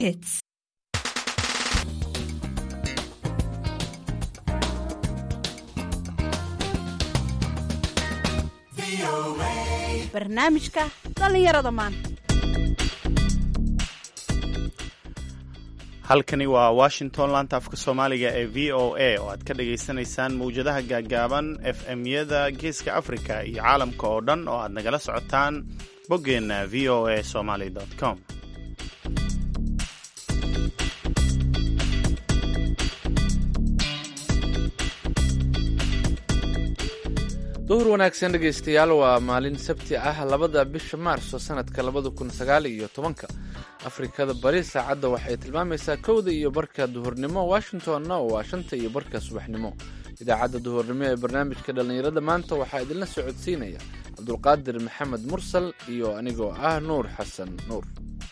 hits. barnaamijka dhallinyarada maanta halkani waa washington laanta afka soomaaliga ee v o a oo aad ka dhagaysanaysaan mawjadaha gaagaaban f m-yada geeska africa iyo caalamka oo dhan oo aad nagala socotaan boggeenna v o a somaly com duhur wanaagsan dhegaystayaal waa maalin sabti ah labada bisha maarso sanadka labada kun sagaal iyo tobanka afrikada bari saacadda waxay tilmaamaysaa kowda iyo barka duhurnimo washingtonna waa shanta iyo barka subaxnimo idaacadda duhurnimo ee barnaamijka dhallinyarada maanta waxaa idinla socodsiinaya cabdulqaadir maxamed mursal iyo anigoo ah nuur xasan nuur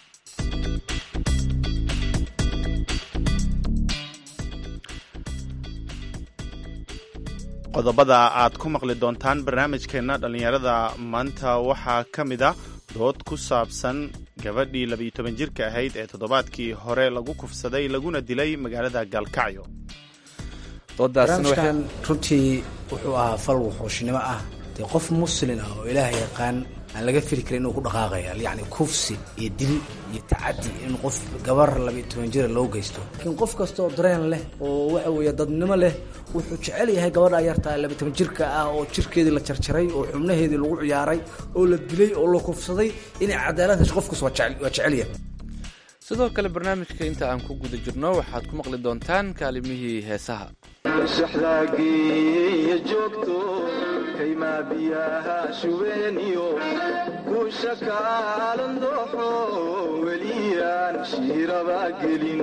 qodobada aad ku maqli doontaan barnaamijkeenna dhallinyarada maanta waxaa ka mid a dood ku saabsan gabadhii labiyo toban jirka ahayd ee toddobaadkii hore lagu kufsaday laguna dilay magaalada gaalkacyo barnaamijkan runtii wuxuu ahaa fal wuxuushnimo ah dee qof muslin ah oo ilaah yaqaan aan laga fili karin inuu ku dhaqaaqaya yacni kufsi iyo dil iyo tacadi in qof gabar labiyo toban jira loo geysto laakiin qof kasta oo dareen leh oo waxa weeye dadnimo leh wuxuu jecel yahay gabadha yartaa labiyo toban jirka ah oo jirkeedii la jarjaray oo xubnaheedii lagu ciyaaray oo la dilay oo la kufsaday inay cadaalad hesho qofkas waa jecel yahay sidoo kale barnaamijka inta aan ku guda jirno waxaad ku maqli doontaan kaalimihii heesaha shaxdaagiiyo joogto kaymaa biyaha shubeeniyo kuusha kaalan dooxo weliyaan shiiraba gelin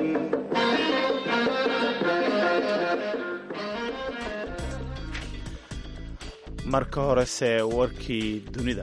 marka horese warkii dunida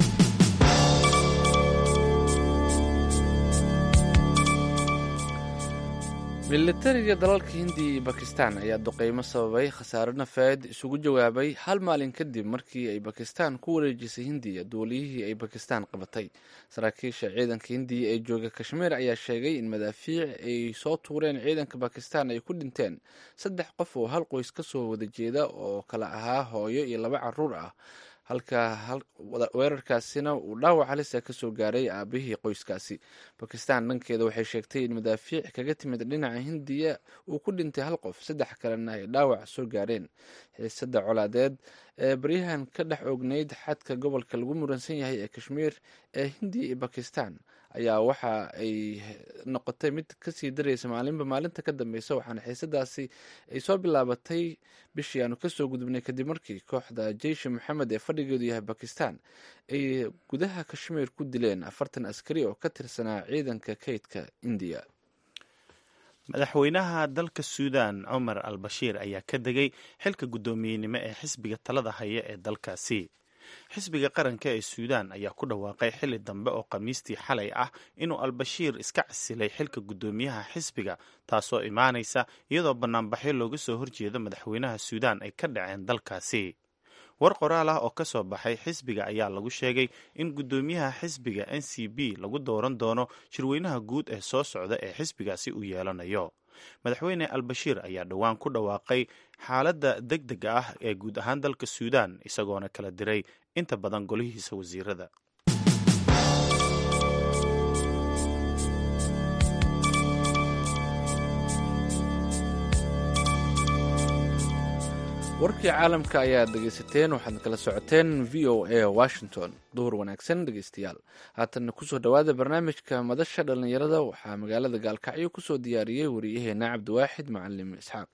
militariga dalalka hindiya iyo bakistan ayaa duqeymo sababay khasaare nafeed isugu jawaabay hal maalin kadib markii ay bakistan ku wareejisay hindiya duuliyihii ay bakistan qabatay saraakiisha ciidanka hindiya ee jooga kashmiir ayaa sheegay in madaafiic ay soo tuureen ciidanka bakistan ay ku dhinteen saddex qof oo hal qoys ka soo wada jeeda oo kala ahaa hooyo iyo laba caruur ah halka weerarkaasina uu dhaawac halisa kasoo gaaray aabihii qoyskaasi bakistan dhankeeda waxay sheegtay in madaafiic kaga timid dhinaca hindiya uu ku dhintay hal qof saddex kalena ay dhaawac soo gaareen xiisada colaadeed ee baryahan ka dhex ogneyd xadka gobolka lagu muransan yahay ee kashmiir ee hindiya iyo bakistan ayaa waxa ay noqotay mid kasii daraysa maalinba maalinta ka dambeysa waxaana xiisadaasi ay soo bilaabatay bishii aanu kasoo gudubnay kadib markii kooxda jeishi moxamed ee fadhigeedu yahay bakistan ay gudaha kashmiir ku dileen afartan askari oo ka tirsanaa ciidanka kaydka indiya madaxweynaha dalka suudan cumar al bashiir ayaa ka degay xilka guddoomiyenimo ee xisbiga talada haya ee dalkaasi xisbiga qaranka ee suudaan ayaa ku dhawaaqay xili dambe oo khamiistii xalay ah inuu albashiir iska casilay xilka guddoomiyaha xisbiga taasoo imaanaysa iyadoo banaanbaxyo looga soo horjeedo madaxweynaha suudaan ay ka dhaceen dalkaasi war qoraal ah oo ka soo baxay xisbiga ayaa lagu sheegay in guddoomiyaha xisbiga n c b lagu dooran doono shirweynaha guud ee soo socda ee xisbigaasi uu yeelanayo madaxweyne albashiir ayaa dhowaan ku dhawaaqay xaaladda deg dega ah ee guud ahaan dalka suudaan isagoona kala diray inta badan golihiisa wasiirada warkii caalamka ayaad dhegaysateen waxaad kala socoteen v o a washington duhur wanaagsan dhegaystayaal haatanna kusoo dhowaada barnaamijka madasha dhallinyarada waxaa magaalada gaalkacyo kusoo diyaariyey wariyaheena cabdiwaaxid macalim isxaaq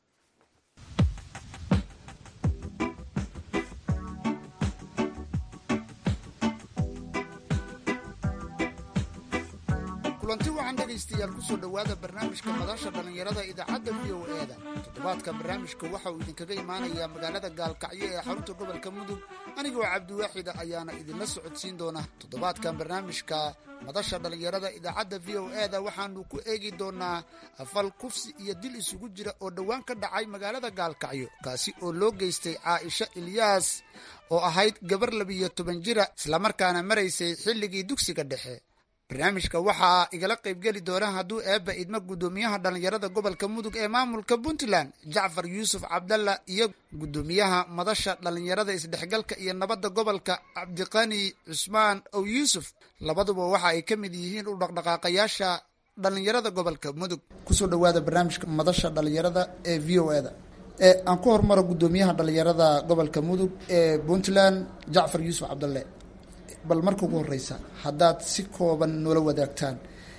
kulanti waxaan dhegaystayaal kusoo dhowaada barnaamijka madasha dhallinyarada idaacadda v o e da toddobaadka barnaamijka waxa uu idinkaga imaanayaa magaalada gaalkacyo ee xarunta gobolka mudug anigoo cabdiwaaxida ayaana idinla socodsiin doona toddobaadkan barnaamijka madasha dhallinyarada idaacadda v o e da waxaanu ku eegi doonaa fal kufsi iyo dil isugu jira oo dhowaan ka dhacay magaalada gaalkacyo kaasi oo loo geystay caaisha ilyaas oo ahayd gabar labiyo toban jira islamarkaana maraysay xilligii dugsiga dhexe barnaamijka waxaa igala qaybgeli doona hadduu eebba idmo guddoomiyaha dhallinyarada gobolka mudug ee maamulka puntland jacfar yuusuf cabdalla iyo guddoomiyaha madasha dhallinyarada isdhexgalka iyo nabadda gobolka cabdiqani cusmaan ow yuusuf labaduba waxa ay ka mid yihiin u dhaqdhaqaaqayaasha dhallinyarada gobolka mudug kusoo dhawaada barnaamijka madasha dhallinyarada ee v o eda aan ku hormaro guddoomiyaha dhallinyarada gobolka mudug ee puntland jacfar yuusuf cabdalle bal marka ugu horeysa haddaad si kooban noola wadaagtaan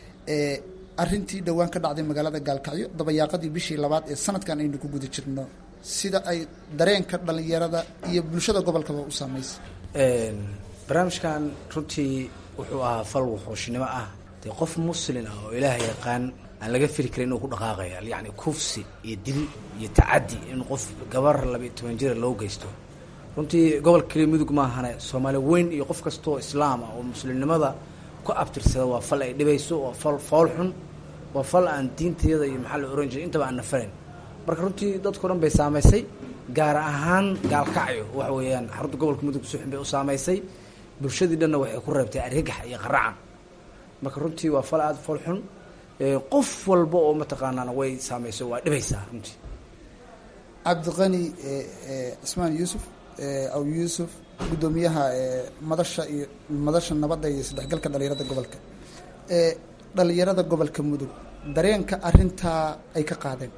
arintii dhowaan ka dhacday magaalada gaalkacyo dabayaaqadii bishii labaad ee sanadkan aynu ku guda jirno sida ay dareenka dhallinyarada iyo bulshada gobolkaba u saameysay barnaamijkan runtii wuxuu ahaa fal wuxuushnimo ah dee qof muslin ah oo ilaaha yaqaan aan laga fili karin inuu ku dhaqaaqaya yacni kufsi iyo dil iyo tacaddi in qof gabar labiiyo toban jira loo geysto runtii gobolka keliya mudug maahane soomaali weyn iyo qof kastoo islaam ah oo muslimnimada ku abtirsada waa fal ay dhibayso waa fal fool xun waa fal aan diintayada iyo maxaa la oran jiray intaba aan nafarayn marka runtii dadkao dhan bay saamaysay gaar ahaan gaalkacyo waxa weeyaan xarunta gobolka mudug si xun bay u saamaysay bulshadii dhanna waxay ku reebtay argagax iyo qaracan marka runtii waa fal aada fool xun qof walba oo mataqaanaana way saamayso waa dhibaysaa runtii cabdiqani cismaan yuusuf aw yuusuf guddoomiyaha madasha iyo madasha nabadda iyo isdhexgalka dhalinyarada gobolka dhalinyarada gobolka mudug dareenka arintaa ay ka qaadeen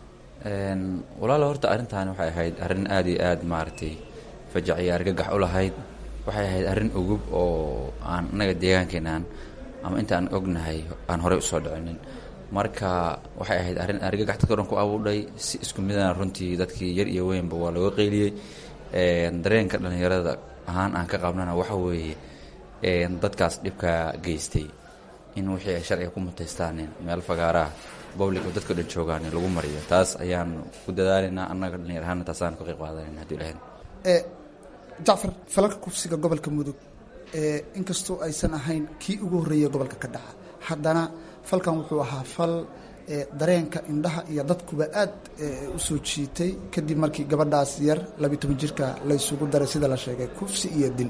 walaalo horta arrintaani waxay ahayd arrin aada iyo aada maaragtay fajac iyo argagax u lahayd waxay ahayd arrin ugub oo aan annaga deegaankeenaan ama intaan ognahay aan horey usoo dhicinin marka waxay ahayd arrin argagax dadka dhan ku abuudhay si isku midana runtii dadkii yar iyo weynba waa looga qeyliyey dareenka dhallinyarada ahaan aan ka qabnana waxa weeye dadkaas dhibkaa geystay in wixii ay sharciga ku mutaystaan meel fagaaraha public oo dadka dhan joogaan lagu mariyo taas ayaan ku dadaalaynaa annaga dhallinyar ahaana taasaan ka qayb qaadanayna hadii ilahayn jacfar falalka kufsiga gobolka mudug inkastoo aysan ahayn kii ugu horreeyay gobolka ka dhaca haddana falkan wuxuu ahaa fal dareenka indhaha iyo dadkuba aad u soo jiitay kadib markii gabadhaas yar labiyi toban jirka la ysugu daray sida la sheegay kufsi iyo dil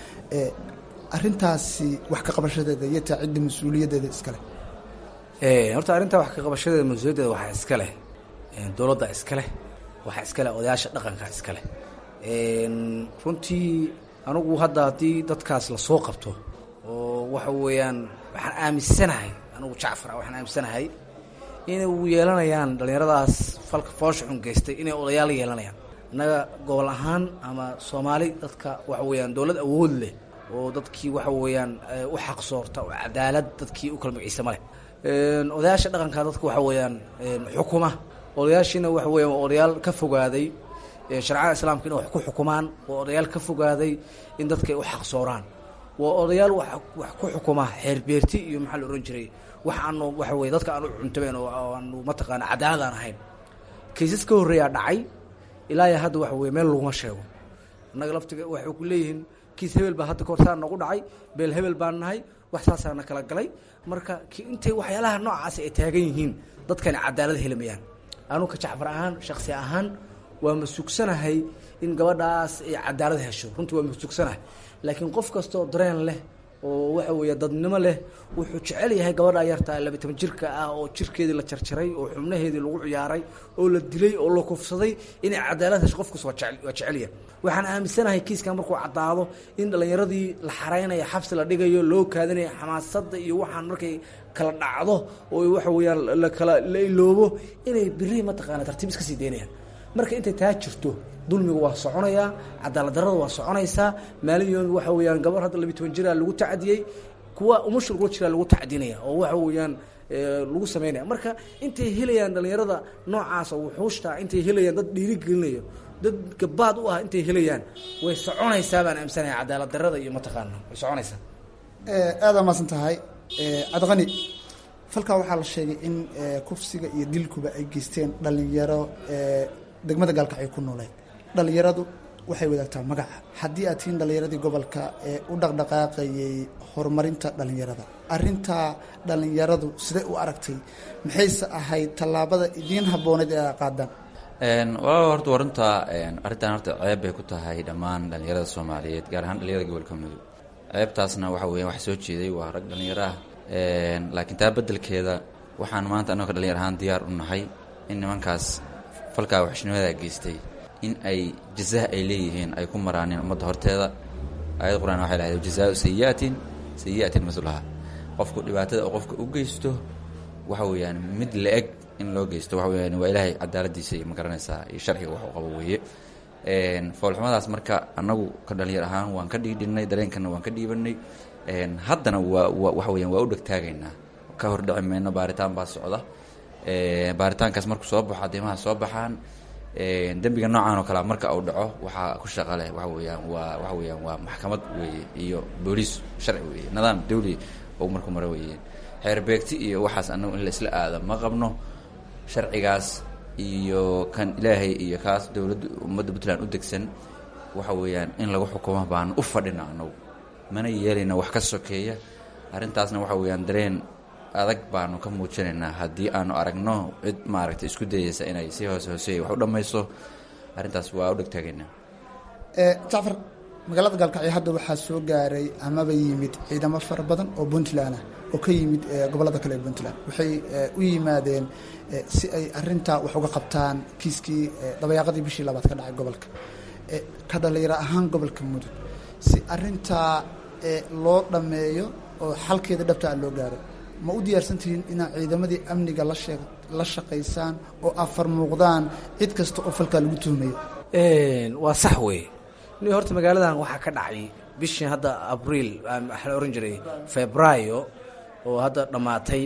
arintaasi wax ka qabashadeeda iyo taa cidda mas-uuliyaddeeda iskale horta arrintaa wax ka qabashadeeda mas-uuliyaddeeda waxaa iska leh dowladda iska leh waxaa iska leh odayaasha dhaqanka iska leh runtii anugu hadda haddii dadkaas lasoo qabto oo waxa weeyaan waxaan aaminsanahay anugu jacfar ah waxaan aaminsanahay inay u yeelanayaan dhallinyaradaas falka foosha xun geystay inay odayaal yeelanayaan innaga gobol ahaan ama soomaali dadka waxa weeyaan dowlad awood leh oo dadkii waxa weeyaan u xaq soorta oo cadaalad dadkii u kala magaciisa ma leh odayaasha dhaqanka dadka waxa weeyaan xukuma odayaashiina waxa weeyaan waa odayaal ka fogaaday sharcada islaamka inay wax ku xukumaan waa odayaal ka fogaaday in dadka ay u xaq sooraan waa odayaal wax wax ku xukuma xeerbeerti iyo maxaa la ohan jiray wax aanu waxa weye dadka aanu cuntabeen oo aanu mataqaana cadaalad aan ahayn kaysas ka horreeyaa dhacay ilaa iyo hadda waxa weye meel laguma sheego annaga laftiga waxay ku leeyihiin kiis hebel baa hadda kahor saa nagu dhacay beel hebel baan nahay wax saasaana kala galay marka intay waxyaalaha noocaasi ay taagan yihiin dadkani cadaalad helimayaan anu ka jacfar ahaan shaksi ahaan waa masugsanahay in gabadhaas ay cadaalad hesho runtii waa masugsanahay laakiin qof kastoo dareen leh oo waxa weeye dadnimo leh wuxuu jecel yahay gabadha yarta labiyi toban jirka ah oo jirkeedii la jarjaray oo xubnaheedii lagu ciyaaray oo la dilay oo la kufsaday inay cadaalad hesho qof kasta waa jecel waa jecelyahay waxaan aaminsanahay kiiskan markuu caddaado in dhallinyaradii la xaraynayo xabsi la dhigayo loo kaadinayo xamaasadda iyo waxaan markay kala dhacdo oo waxa weeyaan la kala la iloobo inay biri mataqaana tartiib iska sii daynayaan marka intay taa jirto dulmiga waa soconayaa cadaalad darada waa soconaysaa maalin yoomi waxa weeyaan gabar hadda labiyi toban jiraa lagu tacdiyey kuwa umusha lagula jiraa lagu tacdinaya oo waxa weeyaan lagu sameynaya marka intay helayaan dhallinyarada noocaas oo wuxuushta intay helayaan dad dhiirigelinayo dad gabaad u ah intay helayaan way soconaysaa baan aaminsanahay cadaalad darada iyo mataqaana way soconaysaa aada maasan tahay cabdiqani falkaa waxaa la sheegay in kufsiga iyo dilkuba ay geysteen dhalinyaro degmada gaalkacyo ku nooleed dhalinyaradu waxay wadaagtaa magaca haddii aad tihiin dhalinyaradii gobolka ee u dhaqdhaqaaqayay horumarinta dhalinyarada arintaa dhalinyaradu siday u aragtay maxayse ahayd tallaabada idiin habbooneed ee a qaadaan walaal horta waa runta arrintan horta ceeb bay ku tahay dhammaan dhallinyarada soomaaliyeed gaar ahaan dhallinyarada gobolka mudug ceebtaasna waxa weya wax soo jeeday waa rag dhallinyaro ah laakiin taa beddelkeeda waxaan maanta annagoo ka dhalinyar ahaan diyaar u nahay in nimankaas falkaa waxshnimada geystay in ay jazaa ay leeyihiin ay ku maraaneen ummadda horteeda aayad qur-aan waxay lahayd jazaau sayi'atin sayi'atin maslaha qofku dhibaatada oo qofka u geysto waxa weeyaan mid la-eg in loo geysto waxa weyaan waa ilaahay cadaaladiisa iyo magaranaysaa iyo sharciga wax u qabo weeye foolxumadaas marka annagu ka dhalinyar ahaan waan ka dhiidhinnay dareenkana waan ka dhiibanay haddana waa waxa weyaan waa u dhegtaagaynaa ka hordhici mayno baaritaan baa socda baaritaankaas markuu soo baxo adimaha soo baxaan dembiga noocan oo kalea marka uu dhaco waxaa ku shaqa leh waxa weeyaan waa waxa weeyaan waa maxkamad weeye iyo booliis sharci weeye nidaam dawli oo marku maro weeye xeerbeegti iyo waxaas annagu in la isla aada ma qabno sharcigaas iyo kan ilaahay iyo kaas dowladda ummadda puntland u degsan waxa weeyaan in lagu xukumo baanu u fadhina annagu mana yeelayna wax ka sokeeya arrintaasna waxa weeyaan dareen adag baanu ka muujinaynaa haddii aanu aragno cid maaragtay isku dayeysa inay si hoose hooseeya wax u dhammayso arrintaas waa u dhegtaagaynaa jacfar magaalada gaalkacyo hadda waxaa soo gaaray amaba yimid ciidamo fara badan oo puntland ah oo ka yimid gobollada kale ee puntland waxay u yimaadeen si ay arintaa wax uga qabtaan kiiskii dabayaaqadii bishii labaad ka dhacay gobolka ka dhalinyaro ahaan gobolka mudug si arintaa loo dhammeeyo oo xalkeeda dhabtaa loo gaaro ma u diyaarsan tihiin inaad ciidamadii amniga lashee la shaqaysaan oo afar muuqdaan cid kasta oo falkaa lagu tuhmayo waa sax weeye ni horta magaaladan waxaa ka dhacay bishii hadda abriil waxaa la ohan jiray febraayo oo hadda dhammaatay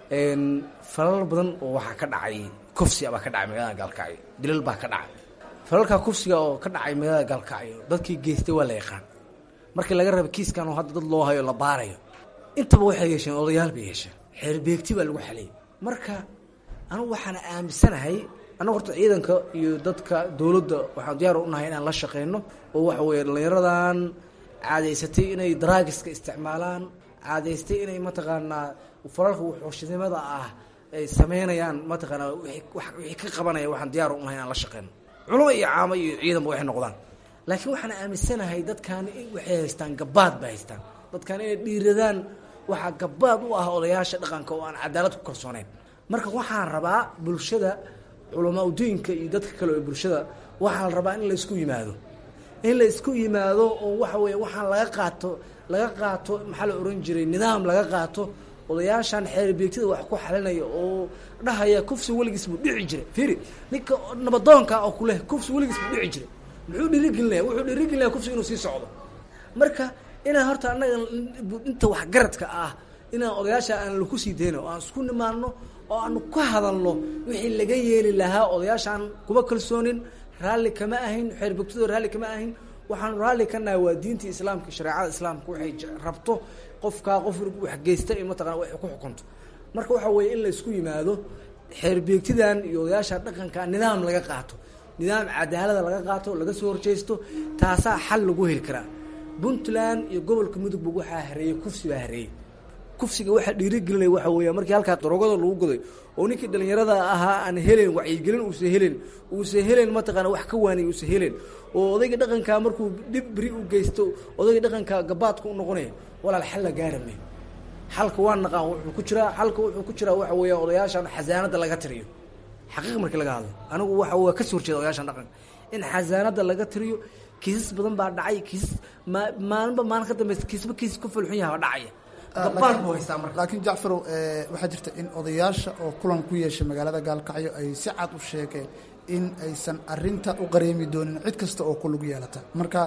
falal badan oo waxaa ka dhacay kufsiga baa ka dhacay magaalada gaalkacyo dilal baa ka dhacay falalkaa kufsiga oo ka dhacay magaalada gaalkacyo dadkii geystay waa la yaqaan markii laga raba kiiskan oo hadda dad loo hayo la baarayo intaba waxay yeesheen odayaal bay yeesheen xeerbeegti baa lagu xaliyay marka anugu waxaana aaminsanahay annagu horta ciidanka iyo dadka dowladda waxaan diyaar u nahay inaan la shaqeyno oo waxa weeye dhallinyaradan caadaysatay inay daraagiska isticmaalaan caadaystay inay mataqaanaa falalka wuxuushnimada ah ay sameynayaan mataqaanaa wixii ka qabanaya waxaan diyaar u nahay inaan la shaqeyno culamo iyo caamo iyo ciidanba waxay noqdaan laakiin waxaan aaminsanahay dadkaani waxay haystaan gabaad bay haystaan dadkaan inay dhiiradaan waxaa gabaad u ah odayaasha dhaqanka oo aan cadaalad ku kalsooneyn marka waxaan rabaa bulshada culamaa udiinka iyo dadka kale oo bulshada waxaa la rabaa in la isku yimaado in la isku yimaado oo waxa weeye waxaan laga qaato laga qaato maxaa la ohan jiray nidaam laga qaato odayaashan xeerbeegtada wax ku xalinaya oo dhahaya kufsi weligiis buu dhici jiray fiiri ninka nabadoonka oo kuleh kufsi weligiis buu dhici jiray muxuu dhiirigelinaya wuxuu dhiirigelinaya kufsi inuu sii socdo marka inaan horta annaga inta waxgaradka ah inaan odayaasha aan laku sii dayno oo aan isku nimaano oo aanu ka hadalno wixii laga yeeli lahaa odayaashaan kuma kalsoonin raalli kama ahayn xeerbogtado raalli kama ahayn waxaanu raalli ka nahay waa diinta islaamka shareecada islaamka waxay rabto qofkaa qof waxgeysta in mataqana wax ku xukunto marka waxa weeye in la isku yimaado xeerbeegtidan iyo odayaasha dhaqanka nidaam laga qaato nidaam cadaalada laga qaato laga soo horjeysto taasaa xal lagu heli karaa puntland iyo gobolka mudugba waxaa hareeyey kufsi baa hareeyey kufsiga waxaa dhiirigelinaya waxa weeya markii halkaa daroogada lagu goday oo ninkii dhalinyarada ahaa aan helen wacyigelin uusa helen uusa helen mataqaana wax ka waaniy uusa helen oo odayga dhaqankaa markuu dhib beri u geysto odayga dhaqanka gabaadka u noqonaya walaal xal la gaarame xalka waa naqaan wuxuu ku jiraa xalka wuxuu ku jiraa waxa weeya odayaashan xasaanada laga tiriyo xaqiiq markii laga hadlo anigu waxa waa kasoo horjeeda odayaashan dhaqanka in xasaanada laga tiriyo kiisas badan baa dhacay kiisas ma maalinba maalin ka dambeysa kiisba kiis ku fulxun yaha dhacaya gabaad buu haystaa marka laakiin jacfarow waxaa jirta in odayaasha oo kulan ku yeeshay magaalada gaalkacyo ay si cad u sheegeen in aysan arinta u qareemi doonin cid kasta oo ku lug yeelata marka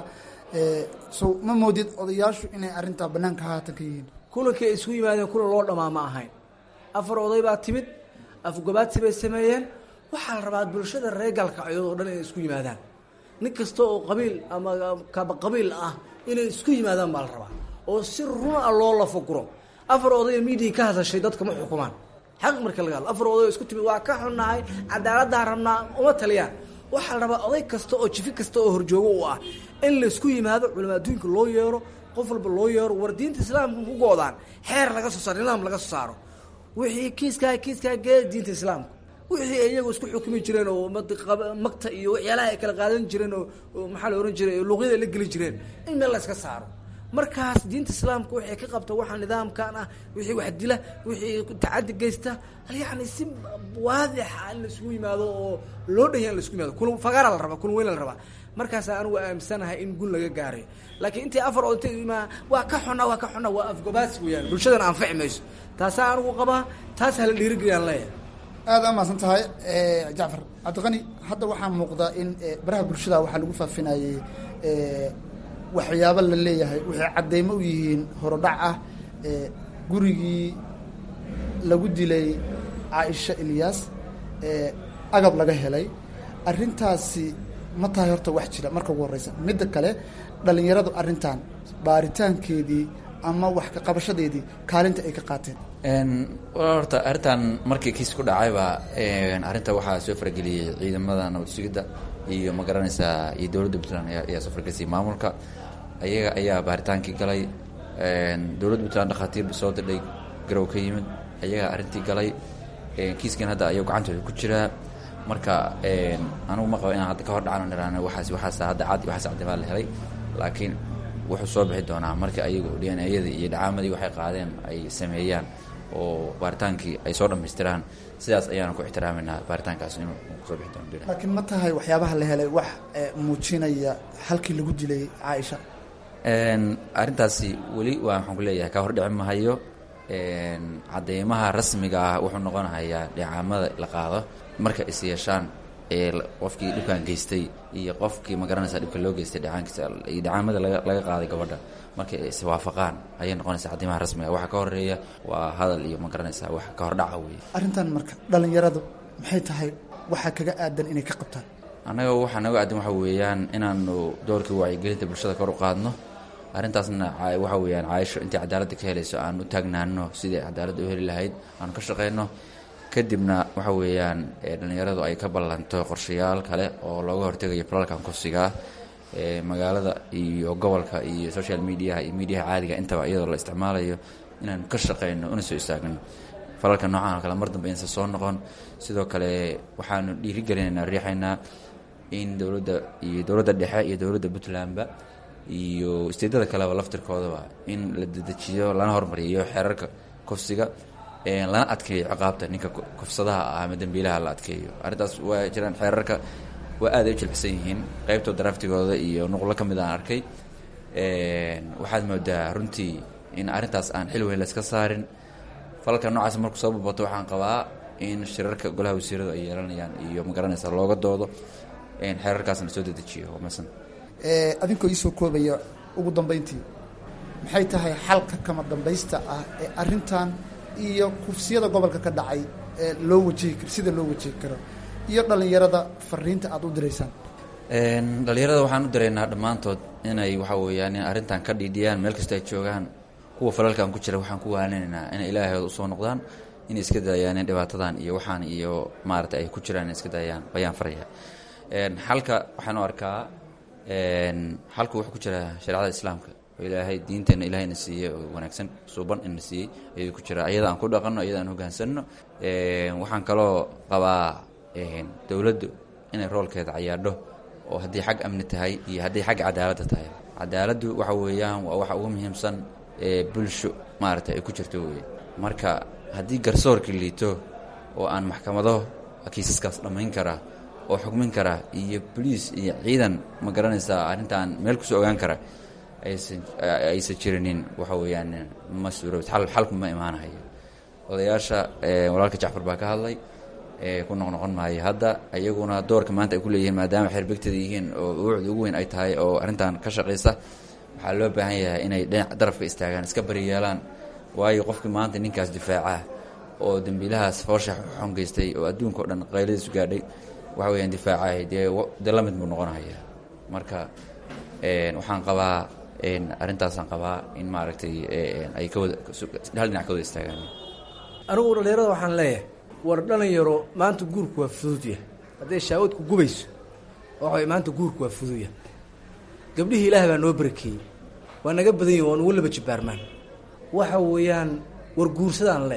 so ma moodid odayaashu inay arintaa banaanka haatan ka yihiin kulankii ay isugu yimaadeen kulan loo dhamaa ma ahayn afar oday baa timid afgobaadsi bay sameeyeen waxaa la rabaa bulshada reer gaalkacyood oo dhan inay isku yimaadaan nin kasta oo qabiil ama kaba qabiil ah inay isku yimaadaan baa la rabaa oo si run a loo lafaguro afar oday miidiya ka hadashay dadka ma xukumaan xaq marka laga hadlo afar oday oo isku timid waa ka xunnahay cadaaladdaa rabnaa uma taliyaan waxaa la rabaa oday kasta oo jifi kasta oo horjoogo u ah in laysku yimaado culama adduunka loo yeero qof walba loo yeero war diinta islaamka ku goodaan xeer laga soo saaro nidaam laga soo saaro wixii kiiskaa kiiskaa gee diinta islaamka wixii ay iyagu isku xukumi jireen oo magta iyo waxyaalaha ay kala qaadan jireen oo maxaa la ohan jiray luuqyada la geli jireen in meel la iska saaro markaas diinta islaamka waxay ka qabta waxaa nidaamkan ah wixii wax dila wixii tacadi geysta yani si waadixa in laisugu yimaado oo loo dhanya in laisugu yimaado kun fagaara la rabaa kun weyn la rabaa markaasaa anigu aaminsanahay in gun laga gaaray laakiin intii afar oo intay imaa waa ka xuna waa ka xuna waa afgobaas weeyaan bulshadana anfaci mayso taasaa anigu qabaa taas hala dhiirigeliyaan leeyahay aada a mahadsan tahay jacfar cabdiqani hadda waxaa muuqda in baraha bulshada waxaa lagu faafinayey waxyaabo la leeyahay waxay caddeymo u yihiin horodhac ah gurigii lagu dilay caaisha ilyaas agab laga helay arrintaasi ma tahay horta wax jira marka ugu horreysa midda kale dhallinyaradu arrintan baaritaankeedii ama wax ka qabashadeedii kaalinta ay ka qaateen horta arrintan markii kiis ku dhacayba arrinta waxaa soo farageliyey ciidamada nabad sugidda iyo ma garanaysaa iyo dowladda puntland ayaa soo faragelisay maamulka ayaga ayaa baaritaankii galay dowladda puntland dhakhaatiir soo dirdhay garow ka yimid ayagaa arrintii galay kiiskan hadda ayuu gacantooda ku jiraa marka anugu ma qabo inaan hadda ka hor dhacno niraan waxaas waxaas hadda cad waxaas cadibaa la helay laakiin wuxuu soo bixi doonaa marka ayagu dnayadii iyo dhacaamadii waxay qaadeen ay sameeyaan oo baaritaankii ay soo dhammaystiraan sidaas ayaanu ku ixtiraaminaa baaritaankaas inuu soo bixi doono laakiin ma tahay waxyaabaha la helay wax muujinaya halkii lagu dilay caaisha arrintaasi weli waa maxaan ku leeyahay ka hor dhici mahayo cadeymaha rasmiga ah wuxuu noqonahayaa dhicaamada la qaado marka is yeeshaan ee qofkii dhibkan geystay iyo qofkii ma garanaysa dhibka loo geystay dhacaankiisa iyo dhacaamada laga laga qaaday gabadha markay iswaafaqaan ayay noqonaysaa cadeymaha rasmiga waxa ka horeeya waa hadal iyo ma garanaysaa wax ka hor dhaca weeye arrintan marka dhallinyaradu maxay tahay waxaa kaga aadan inay ka qabtaan annaga waxaa naga aadan waxa weeyaan inaanu doorkii wacyigelinta bulshada kor u qaadno arrintaasna waxa weeyaan caaisho intii cadaaladda ka helayso aan u taagnaano sidai cadaaladda u heli lahayd aanu ka shaqeyno kadibna waxa weeyaan dhallinyaradu ay ka ballanto qorshayaal kale oo looga hortegayo falalkan kursigaa magaalada iyo gobolka iyo social mediaha iyo mediaha caadiga intaba iyadoo la isticmaalayo inaanu ka shaqeyno una soo istaagno falalka noocan oo kale mar dambe insa soo noqon sidoo kale waxaanu dhiirigelinaynaa riixaynaa in dowladda iyo dowladda dhexe iyo dowladda puntlandba iyo isteedada kaleba laftirkoodaba in la dedejiyo lana hormariyo xeerarka kufsiga lana adkeeyo ciqaabta ninka kufsadaha ah ama dembiilaha la adkeeyo arrintaas waa jiraan xeerarka waa aad ay u jilcsan yihiin qeybtoo daraftigooda iyo nuqlo ka mid aan arkay waxaad moodaa runtii in arrintaas aan xil weyn layska saarin falalka noocaas markuu soo babato waxaan qabaa in shirarka golaha wasiiradu ay yeelanayaan iyo ma garanaysa looga doodo xeerarkaasna soo dedejiyo waa masan adinkoo iisoo koobaya ugu dambeyntii maxay tahay xalka kama dambaysta ah ee arrintan iyo kufsiyada gobolka ka dhacay ee loo wajihi karo sida loo wajihi karo iyo dhallinyarada fariinta aada u diraysaan dhallinyarada waxaan u diraynaa dhammaantood inay waxa weeyaan in arrintan ka dhiidhiyaan meel kasta ay joogaan kuwa falalkan ku jira waxaan ku waaninaynaa inay ilaahooda usoo noqdaan inay iska daayaan in dhibaatadan iyo waxaan iyo maarata ay ku jiraan inay iska daayaan bayaan faraya xalka waxaan u arkaa xalku wuxuu ku jiraa shareecada islaamka oo ilaahay diinteenna ilaahayna siiyey oo wanaagsan suuban ina siiyey ayuu ku jiraa ayada aan ku dhaqanno ayada aan hoggaansanno waxaan kaloo qabaa dowladdu inay roolkeeda cayaadho oo haddii xag amni tahay iyo haddii xagga cadaaladda tahay cadaaladdu waxa weeyaan waa waxa ugu muhiimsan ee bulsho maaragtay ay ku jirto weye marka haddii garsoorka liito oo aan maxkamado kiisaskaas dhammayn karaa oo xukmin kara iyo boliis iyo ciidan ma garanaysaa arrintan meel kusoo ogaan kara aysan aysan jirinin waxa weeyaan ma suuroobid xal xalku ma imaanahayo odayaasha walaalka jacfar baa ka hadlay ku noqnoqon maayo hadda iyaguna doorka maanta ay ku leeyihiin maadaama xeerbegtada yihiin oo uucda ugu weyn ay tahay oo arrintan ka shaqaysa waxaa loo baahan yahay inay dhinac darafka istaagaan iska bariyeelaan waayo qofkii maanta ninkaas difaaca oo dembiilahaas foosha xun geystay oo adduunka o dhan qayladiisu gaadhay waxa weyaan difaacahay dee dee la mid buu noqonaya marka waxaan qabaa arrintaasaan qabaa in maaragtay ay ka wada hal dhinac ka wada istaagaan anigu dhallinyarada waxaan leeyahay war dhalinyaro maanta guurku waa fududya hadday shaawadku gubayso waxa maanta guurku waa fududya gabdhihii ilaah baa noo barakeeyey waa naga badan yihin waa nugu laba jibaarmaan waxa weeyaan war guursadaan leeyahay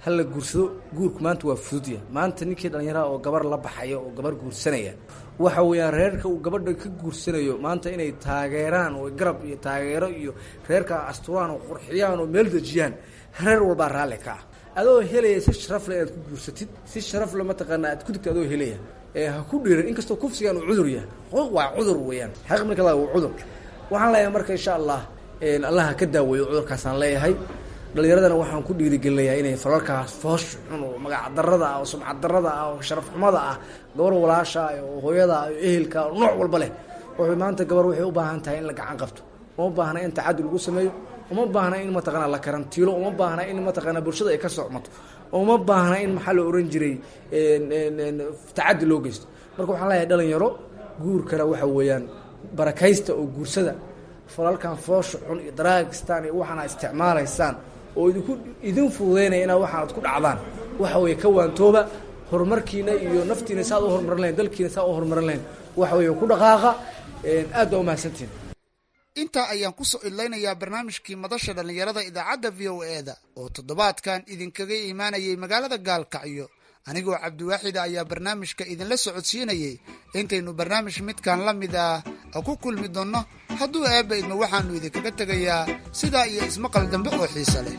ha la guursado guurku maanta waa fududya maanta ninkii dhallinyaraha oo gabar la baxaya oo gabar guursanaya waxa weeyaan reerka uu gabadha ka guursanayo maanta inay taageeraan oo garab iyo taageero iyo reerka asturaan oo qurxiyaan oo meel dejiyaan reer walbaa raalli ka ah adoo helaya si sharaf le inaad ku guursatid si sharaf le mataqaanaa aad ku digta adoo helaya ee ha ku dhiiran inkastoo kufsigan uu cudur yahay xuquuq waa cudur weeyaan xaq marka la waa cudur waxaan leeyahay marka insha allah allah ha ka daaweeyo cudurkaasaan leeyahay dhalinyaradana waxaan ku dhiirigelinayaa inay falalkaas foosh xun oo magac darada ah oo sumcad darada ah oo sharaf xumada ah gabar walaasha ah oo hooyada ah oo ehelka oo nooc walba leh wuxuu maanta gabar waxay u baahan tahay in la gacan qabto uma baahna in tacadi lagu sameeyo uma baahna in mataqaana la karantiilo uma baahna in mataqaana bulshada ay ka socmato uma baahna in maxaa la oran jiray tacadi loo geysto marka waxaan leeyahay dhalinyaro guurkana waxa weeyaan barakaysta oo guursada falalkan foosha xun iyo daraagistaan iyo waxaana isticmaalaysaan oo idinku idin fududeynaya inaad waxaanad ku dhacdaan waxa weeye ka waantooba horumarkiina iyo naftiina saad u horumarin lahayn dalkiina saa u horumarin lahayn waxa weeye ku dhaqaaqa aad baa umahadsantihin intaa ayaan kusoo idlaynayaa barnaamijkii madasha dhallinyarada idaacadda v o e da oo toddobaadkan idinkaga imaanayay magaalada gaalkacyo anigoo cabdiwaaxida ayaa barnaamijka idinla socodsiinayay intaynu barnaamij midkan la mid ah ku kulmi doonno hadduu eebba idmo waxaannu idinkaga tegayaa sidaa iyo ismaqal dambe oo xiise leh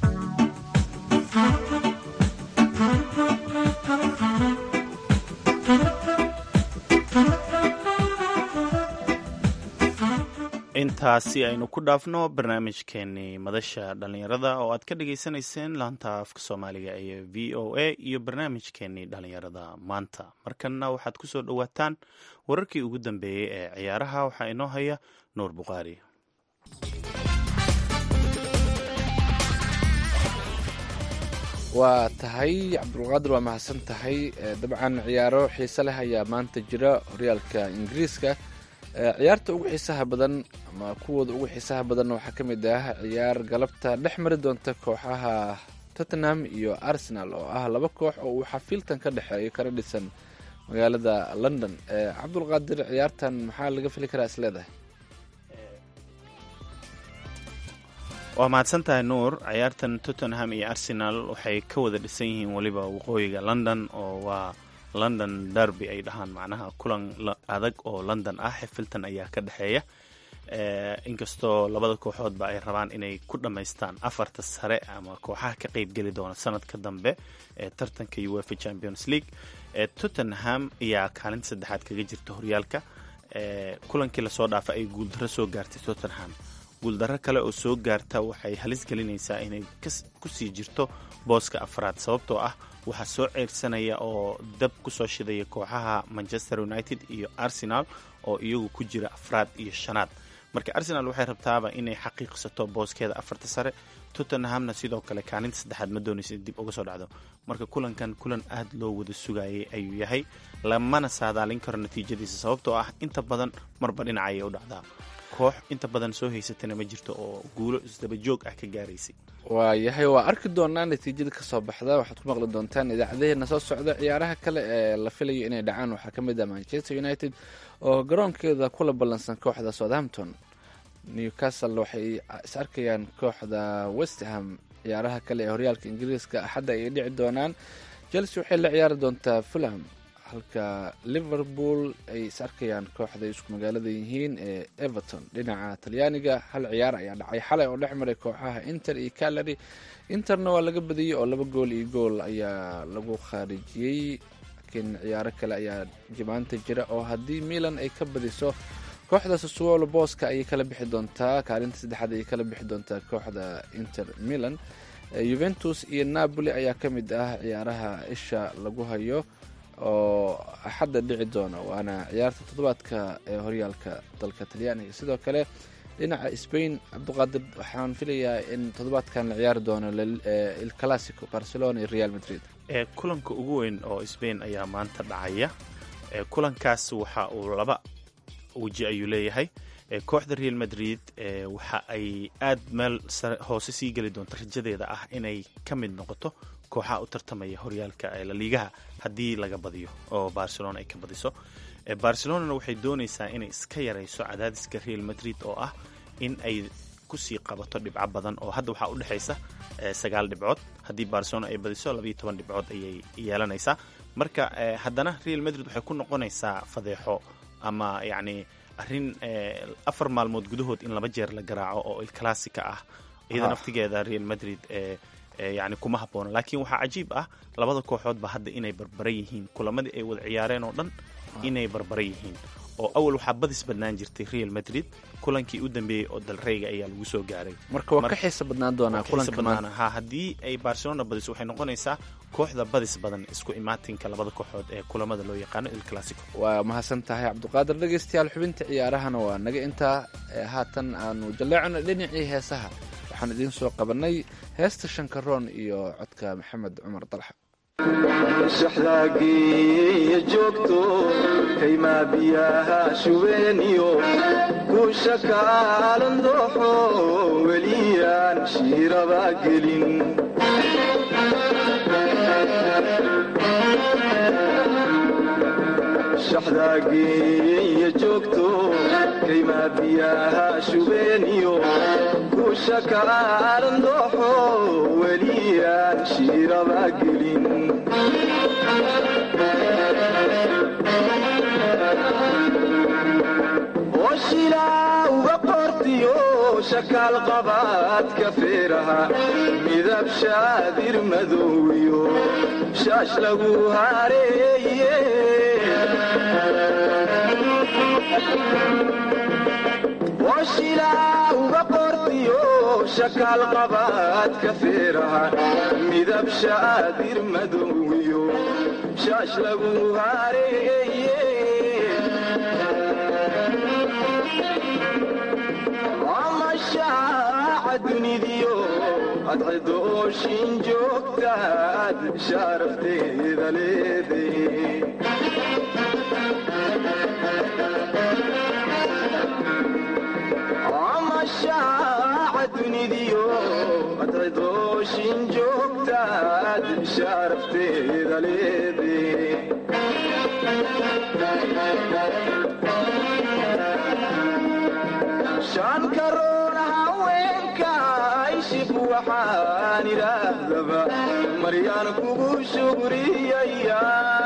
intaasi aynu ku dhaafno barnaamijkeenii madasha dhallinyarada oo aad ka dhagaysanayseen laanta afka soomaaliga ee v o a iyo barnaamijkeenii dhallinyarada maanta markanna waxaad ku soo dhowaataan wararkii ugu dambeeyey ee ciyaaraha waxaa inoo haya nuur bukhaari waa tahay cabdulqaadir waa mahadsan tahay dabcan ciyaaro xiise leh ayaa maanta jira horyaalka ingiriiska ciyaarta ugu xiisaha badan ama kuwooda ugu xiisaha badanna waxaa ka mid ah ciyaar galabta dhex mari doonta kooxaha tottenham iyo arsenal oo ah laba koox oo uu xafiiltan ka dhexeeyo kana dhisan magaalada london cabdulqaadir ciyaartan maxaa laga fili karaa is leedahay waa mahadsan tahay nuur ciyaartan tottenham iyo arsenal waxay ka wada dhisan yihiin weliba waqooyiga london oo waa london derby ay dhahaan macnaha kulan adag oo london ah xifiltan ayaa ka dhexeeya inkastoo labada kooxoodba ay rabaan inay ku dhammaystaan afarta sare ama kooxaha ka qeybgeli doona sanadka dambe ee tartanka uefa champions league tottenham ayaa kaalinta saddexaad kaga jirta horyaalka kulankii lasoo dhaafa ay guuldaro soo gaartay tottenham guuldaro kale oo soo gaarta waxay halis gelinaysaa inay kusii jirto booska afraad sababtoo ah waxaa soo ceyrsanaya oo dab kusoo shidaya kooxaha manchester united iyo arsenal oo iyagu ku jira afraad iyo shanaad marka arsenal waxay rabtaaba inay xaqiiqsato booskeeda afarta sare tottenhamna sidoo kale kaalinta saddexaad ma doonaysa in dib uga soo dhacdo marka kulankan kulan aad loo wada sugayay ayuu yahay lamana saadaalin karo natiijadiisa sababtoo ah inta badan marba dhinacayay u dhacdaa koox inta badan soo haysatana ma jirto oo guulo isdaba joog ah ka gaaraysay waayahay waa arki doonaa natiijada kasoo baxda waxaad ku maqli doontaan idaacadaheena soo socda ciyaaraha kale ee la filayo inay dhacaan waxaa ka mid ah manchester united oo garoonkeeda kula ballansan kooxda southampton newcastle waxay is arkayaan kooxda westham ciyaaraha kale ee horyaalka ingiriiska axadda ayay dhici doonaan chelsea waxay la ciyaari doontaa fulham halka liverpool ay is arkayaan kooxda isku magaalada yihiin ee everton dhinaca talyaaniga hal ciyaar ayaa dhacay xalay oo dhex maray kooxaha inter iyo calary interna waa laga badiyey oo laba gool iyo gool ayaa lagu khaarijiyey laakiin ciyaaro kale ayaa jimaanta jira oo haddii milan ay ka badiso kooxda sassuolo booska ayay kala bixi doontaa kaalinta saddexaad ayay kala bixi doontaa kooxda inter milan juventus iyo napoli ayaa ka mid ah ciyaaraha isha lagu hayo oo axadda dhici doona waana ciyaarta toddobaadka ee horyaalka dalka talyaaniga sidoo kale dhinaca spain cabdiqaadir waxaan filayaa in toddobaadkan la ciyaari doono il classico barcelona iyo real madrid kulanka ugu weyn oo spain ayaa maanta dhacaya kulankaas waxa uu laba weji ayuu leeyahay kooxda real madrid waxa ay aad meel hoose sii geli doonto rajadeeda ah inay ka mid noqoto kooxaha u tartamaya horyaalka laliigaha haddii laga badiyo oo barcelona ay ka badiso barcelonana waxay doonaysaa inay iska yarayso cadaadiska real madrid oo ah in ay kusii qabato dhibco badan oo hadda waxaa udhexaysa sagaal dhibcood haddii barcelona ay badiso labayo toban dhibcood ayay yeelanaysaa marka haddana real madrid waxay ku noqonaysaa fadeexo ama yacni arrin afar maalmood gudahood in laba jeer la garaaco oo il classica ah iyada naftigeeda real madrid yani kuma habboona laakiin waxaa cajiib ah labada kooxoodba hadda inay barbara yihiin kulamadii ay wada ciyaareen oo dhan inay barbara yihiin oo awal waxaa badis badnaan jirtay real madrid kulankii u dambeeyey oo dalreyga ayaa lagu soo gaaray marka waa ka xiisa badnaan doonaa kulanka maanta ha haddii ay barcelona badiso waxay noqonaysaa kooxda badis badan isku imaatinka labada kooxood ee kulamada loo yaqaano il classico waa mahadsan tahay cabdiqaadir dhegaystayaal xubinta ciyaarahana waa naga intaa haatan aanu jalleecno dhinacii heesaha waxaan idiin soo qabanay heesta shankaroon iyo codka maxamed cumar dalxa shaxdaageeya joogto kaymaa biyaha shubeeniyo kuusha kaalan dooxo weliyaan shiiraba gelin shaxdaageeya joogto kaymaa biyaha shubeeniyo kuusha kaalan dooxo weliyaan shiiraba gelin oshilaa uga qortiyo shakaal qabaadka feeraha midab shaadir madowiyo shaash lagu hareeye oshilaa uga qortiyo shakaal qabaadka feeraha midab shaadir madowiyo shaash lagu hareeye amashaaca dunidiyo adcidooshin joogtaad shaarafteeda leeday amashaaca dunidiyo adcidooshin joogtaad shaarafteeda leeday shan karoon haweenka ishib waxaan idhaahdaba maryaan kugu shugriyaya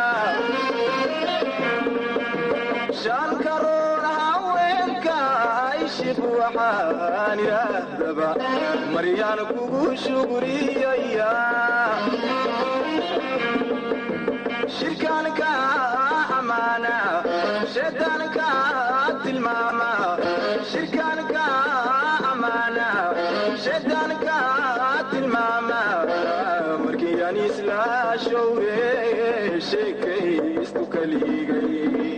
shan karoon haweenka ishib waxaan idhaahdaba maryaan kugu shugriyaya shirkaanka amaana shaydaanka tilmaama shirkaanka amaana shaydaanka tilmaama markii aan isla showre sheekaystu kaligay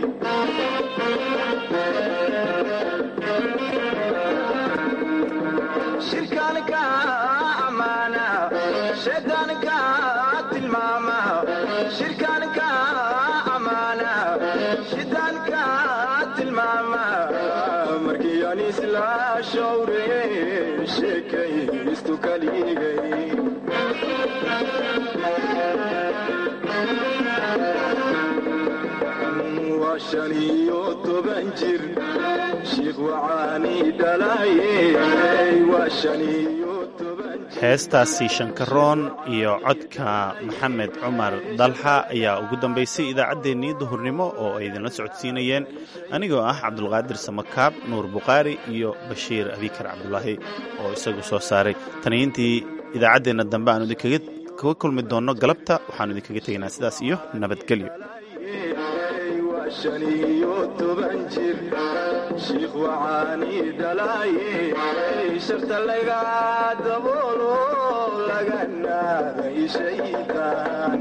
shirkaanka amaana shaydaanka tilmaama shirkaanka amaana shaydaanka tilmaama markii aan isla showre sheekaystu kaligay waa shan iyo toban jir shiikh wacaani dhalaye waa shan iyo toban jir heestaasi shankaroon iyo codka maxamed cumar dalxa ayaa ugu dambaysay idaacaddeenii duhurnimo oo ay idinla socodsiinayeen anigoo ah cabdulqaadir samakaab nuur bukhaari iyo bashiir abikar cabdulaahi oo isagu soo saaray taniintii idaacaddeenna dambe aanu idinkaga kaga kulmi doonno galabta waxaanu idinkaga tegaynaa sidaas iyo nabadgelyo waa shan iyo toban jir shiikh wacaani dhalaye sharta laga daboolo laga naaday shaydaan